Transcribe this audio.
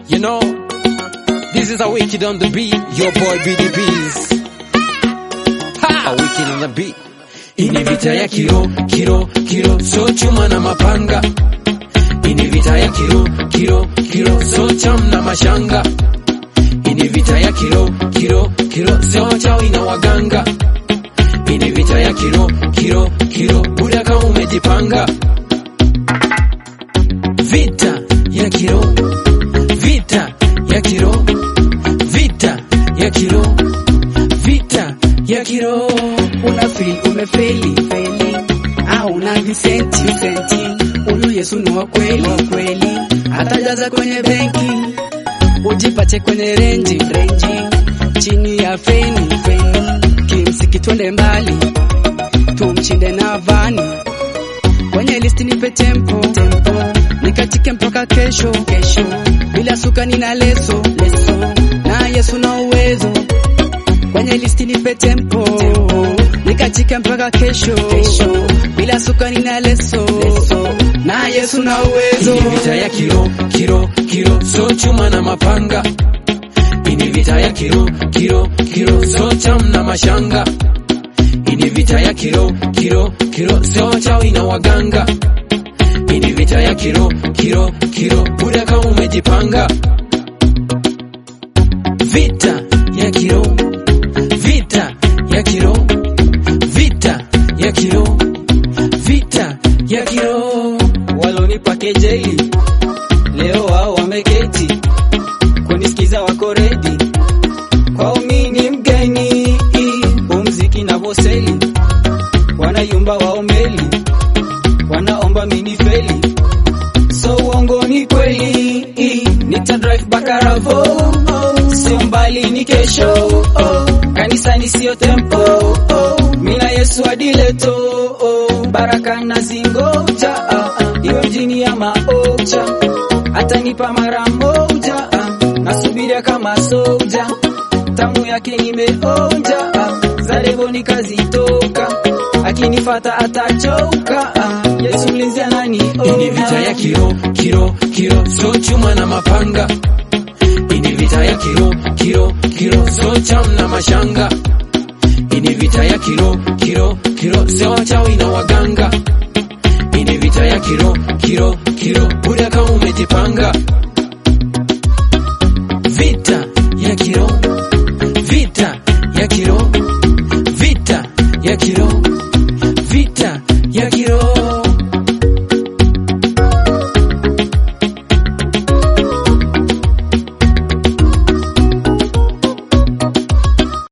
You know, this is a wicked on the beat. Your boy BDBs. Ha! A wicked on the beat. Ini vita ya kiro, kiro, kiro, so chuma na mapanga. Ini vita ya kiro, kiro, kiro, so cham na mashanga. Ini vita ya kiro, kiro, kiro, so chawi na waganga. Ini vita ya kiro, kiro, kiro, buda kama umejipanga. Vita ya kiro, vita ya kiro, vita ya kiro, vita ya kiro. una feel umefeli feli au una visenti visenti huyu Yesu ni wa kweli wa kweli atajaza kwenye benki ujipate kwenye renji renji chini ya feni feni kimsiki twende mbali tumchinde na vani kwenye listi nipe tempo tempo nikatike mpaka kesho kesho bila suka nina leso leso na Yesu na uwezo kwenye listi nipe tempo, nikachika mpaka kesho, kesho. bila suka nina leso, leso. na Yesu na uwezo Ini vita ya kiro, kiro, kiro, so chuma na mapanga. Ini vita ya kiro, kiro, kiro, so cham na mashanga. Ini vita ya kiro, kiro, kiro, so chawi na waganga. Ini vita ya kiro, kiro, kiro, buda kama umejipanga. Vita ya kiro, vita ya kiro, vita ya kiro, vita ya kiro. walonipa kejeli leo wao wameketi kunisikiza wako redi kwao mi ni mgeni umziki na voseli wanayumba waombeli wanaomba minifeli so uongo ni kweli nita drive bakaravo sio mbali ni kesho oh. kanisani sio tempo oh. mina yesu adileto oh. baraka na zingoja ah, ah. iwe mjini ya maoja atanipa mara moja ah. nasubiria kama soja tamu yake nimeonja ah. zarevo nikazitoka akinifata atachoka ah. yesu mlinzi ananiona Ini vita ya kiro, kiro, kiro, so chuma na mapanga. Ini vita ya kiro, kiro, kiro, so cham na mashanga. Ini vita ya kiro, kiro, kiro, so wachawi na waganga. Ini vita ya kiro, kiro, kiro, buda kama umejipanga.